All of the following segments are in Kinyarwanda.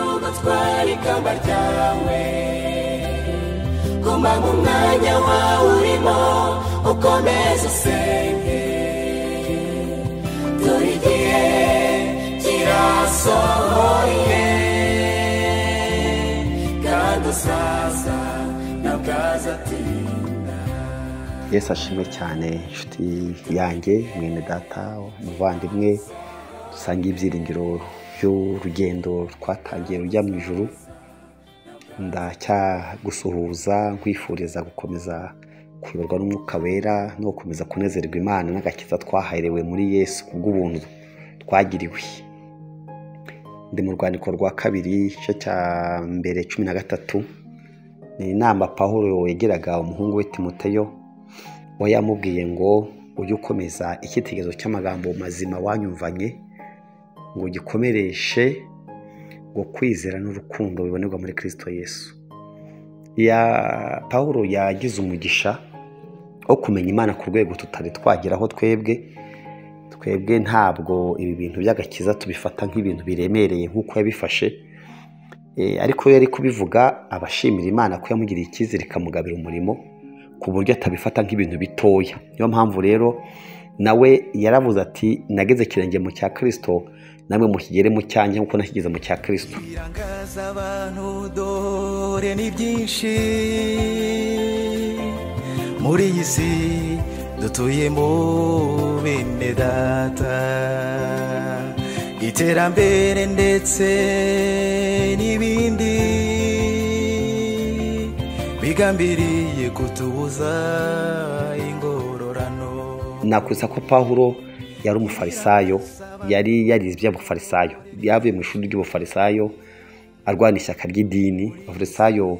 utware ikamba ryawe guma mu mwanya wawe urimo ukomeze usenge dore igihe kirasohoye kandi usaza ntabwo azatinda yesu ashimwe cyane inshuti yanjye mwene data umuvandimwe dusanga ibyiringiro by'urugendo twatangiye rujya mu ijuru ndacyagusuhuza nkwifuriza gukomeza kuyoborwa n'umwuka wera no gukomeza kunezerwa imana n'agakiza twaherewe muri yesu kubw'ubuntu twagiriwe ndi mu rwandiko rwa kabiri igice cya mbere cumi na gatatu ni inama Pawulo yagiraga umuhungu we timoteyo we yamubwiye ngo ujye ukomeza icyitegererezo cy'amagambo mazima wanyumvanye ngo gikomereshe ngo kwizera n'urukundo bibonerwa muri kirisito yesu Paul yagize umugisha wo kumenya imana ku rwego tutari twageraho twebwe twebwe ntabwo ibi bintu by'agakiza tubifata nk'ibintu biremereye nk'uko yabifashe ariko yari kubivuga abashimira imana ko yamugiriye icyizere ikamugabira umurimo ku buryo atabifata nk'ibintu bitoya niyo mpamvu rero nawe yaravuze ati nageze ikirenge mu cya kirisito namwe mukigere mu cyanjye nk'uko nakigeze mu cya kirisito irangaza abantu dore ni byinshi muri iyi si dutuyemo bene data iterambere ndetse n'ibindi bigambiriye kutubuza ingororano nakwisa ko pahuro yari umufarisayo yari yarize iby'abufarisayo yavuye mu ishuri ry'ubufarisayo arwana ishyaka ry'idini abafarisayo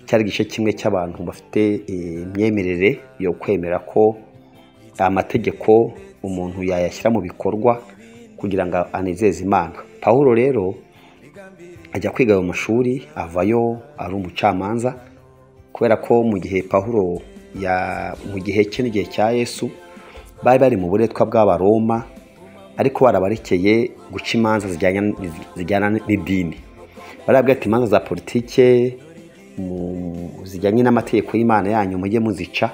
cyari igice kimwe cy'abantu bafite imyemerere yo kwemera ko amategeko umuntu yayashyira mu bikorwa kugira ngo anezeze imana pahuro rero ajya kwiga ayo mashuri avayo ari umucamanza kubera ko mu gihe pahuro mu gihe cye n'igihe cya yesu bari bari mu buretwa bw'abaroma ariko barabarekeye guca imanza zijyana n'idini barabwira ati imanza za politike zijyanye n'amategeko y'imana yanyu mujye muzica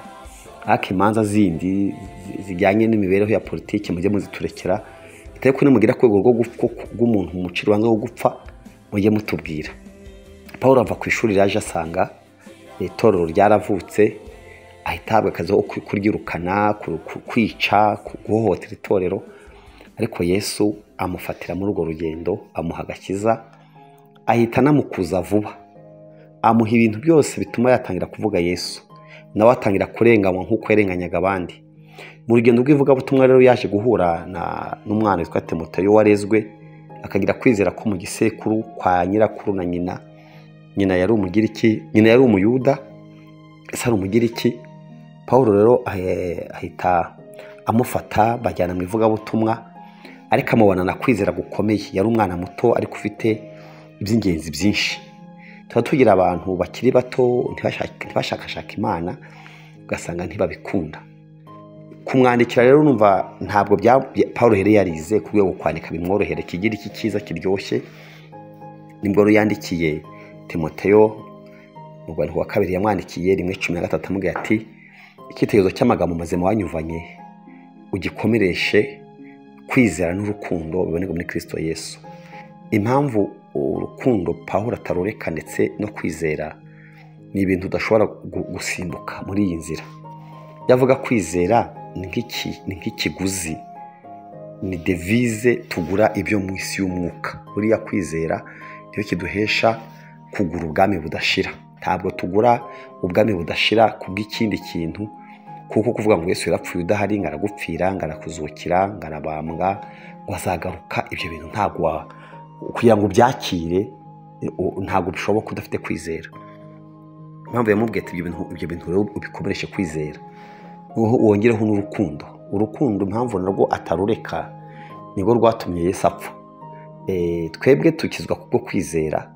ariko imanza zindi zijyanye n'imibereho ya politiki mujye muziturekera bitari ko nimugira ku rwego rw'umuntu mucira urubanza rwo gupfa mujye mutubwira paul ava ku ishuri yaje asanga itorero ryaravutse ahita ahabwa akazi ko kuryirukana kwica guhohotera itorero ariko yesu amufatira muri urwo rugendo amuha agakiza ahita anamukuza vuba amuha ibintu byose bituma yatangira kuvuga yesu nawe atangira kurenganywa nk'uko yarenganyaga abandi mu rugendo rw'ivugabutumwa rero yaje guhura n'umwana witwa temuteyo warezwe akagira kwizera ko mu gisekuru kwa nyirakuru na nyina nyina yari umugiriki nyina yari umuyuda ese ari umugiriki paul rero ahita amufata bajyana mu ivugabutumwa ariko amubona na kwizera gukomeye yari umwana muto ariko ufite iby'ingenzi byinshi tuba tugira abantu bakiri bato ntibashakashaka imana ugasanga ntibabikunda kumwandikira rero numva ntabwo paul rero yarize ku rwego kwandika bimworohere kigira iki cyiza kiryoshye nibwo yandikiye timoteyo mu rwanda wa kabiri yamwandikiye rimwe cumi na gatatu amubwira ati icyitegererezo cy'amagambo mazima wanyuvanye ugikomereshe kwizera n'urukundo biboneka muri kirisito yesu impamvu urukundo pahura atarureka ndetse no kwizera ni ibintu udashobora gusimbuka muri iyi nzira yavuga kwizera ni nk'ikiguzi ni devize tugura ibyo mu isi y'umwuka buriya kwizera iyo kiduhesha kugura ubwami budashira ntabwo tugura ubwami budashira kubw'ikindi kintu kuko kuvuga ngo Yesu yarapfuye udahari ngo aragupfira ngo arakuzukira ngo arabambwa ngo azagaruka ibyo bintu ntabwo kugira ngo ubyakire ntabwo bishoboka udafite kwizera impamvu yamubwiye ati ibyo bintu rero ubikomereshe kwizera wongereho n'urukundo urukundo impamvu narwo atarureka nibwo rwatumye Yesu apfa twebwe dukizwa kubwo kwizera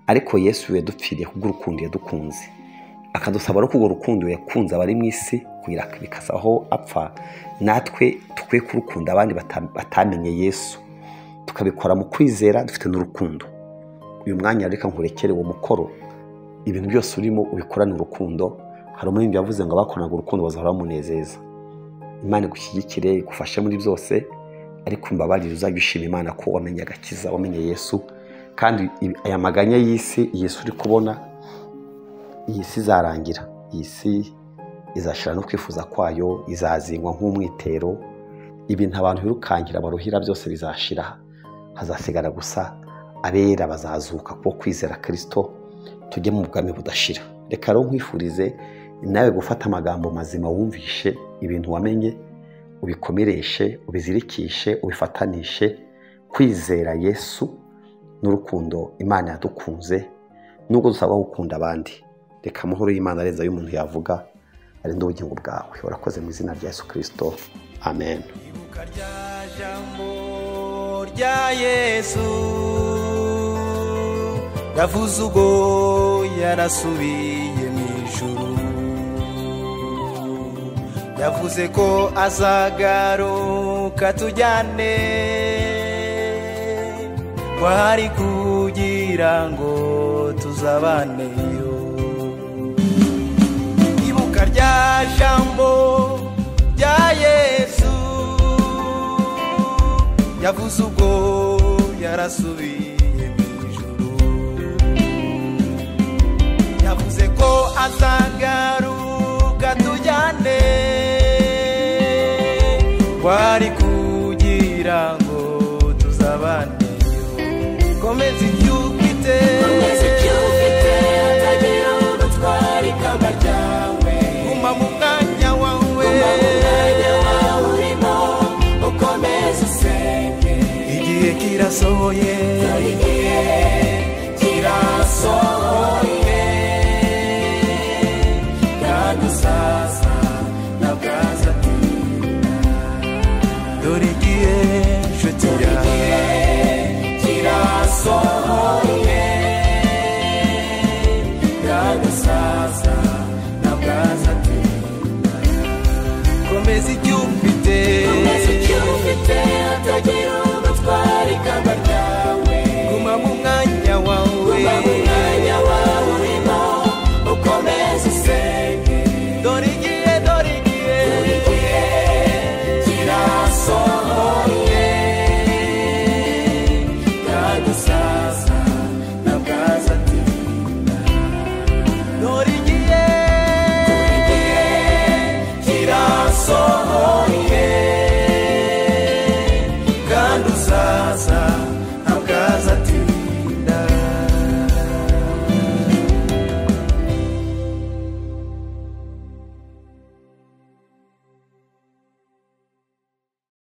ariko yesu yadupfiriye kubw'urukundo yadukunze akadusaba no kubwo rukundo yakunze abari mu isi kugira bikasaho apfa natwe dukwiye kurukunda abandi batamenye yesu tukabikora mu kwizera dufite n'urukundo uyu mwanya reka nkurekere uwo mukoro ibintu byose urimo ubikorane urukundo hari umuririmbyi yavuze ngo abakoranaga urukundo bazahora bamunezeza imana igushyigikire igufashe muri byose ariko imbabarire uzajya ushima imana ko wamenye agakiza wamenye yesu kandi aya maganya y'isi yesu uri kubona iyi si izarangira iyi si izashira no kwifuza kwayo izazingwa nk'umwitero ibintu abantu birukankira baruhira byose bizashira hazasigara gusa abera bazazuka kuko kwizera kirisito tujye mu bwami budashira reka rero nkwifurize nawe gufata amagambo mazima wumvishe ibintu wamenye ubikomereshe ubizirikishe ubifatanishe kwizera yesu n'urukundo imana yadukunze nubwo dusabwa gukunda abandi reka amahoro y'imana arenze y'umuntu yavuga arinde ubugingo bwawe urakoze mu izina rya yesu kirisito amen ibuka rya jambo rya yesu yavuze ubwo yarasubiye mu ijuru yavuze ko azagaruka tujyane ko hari kugira ngo tuzabaneyo ibuka rya jambo rya yesu yavuze ubwo yarasubiye mu ijuru yavuze ko azagaruka tujyane wari kugira ngo tuzabane komeza ibyo ufite Komeza icyo ufite hatagira udutwara ikamba ryawe guma mu mwanya wawe Guma mu mwanya wawe urimo ukomeze usenge igihe kirasohoye dore igihe kirasohoye kandi usanga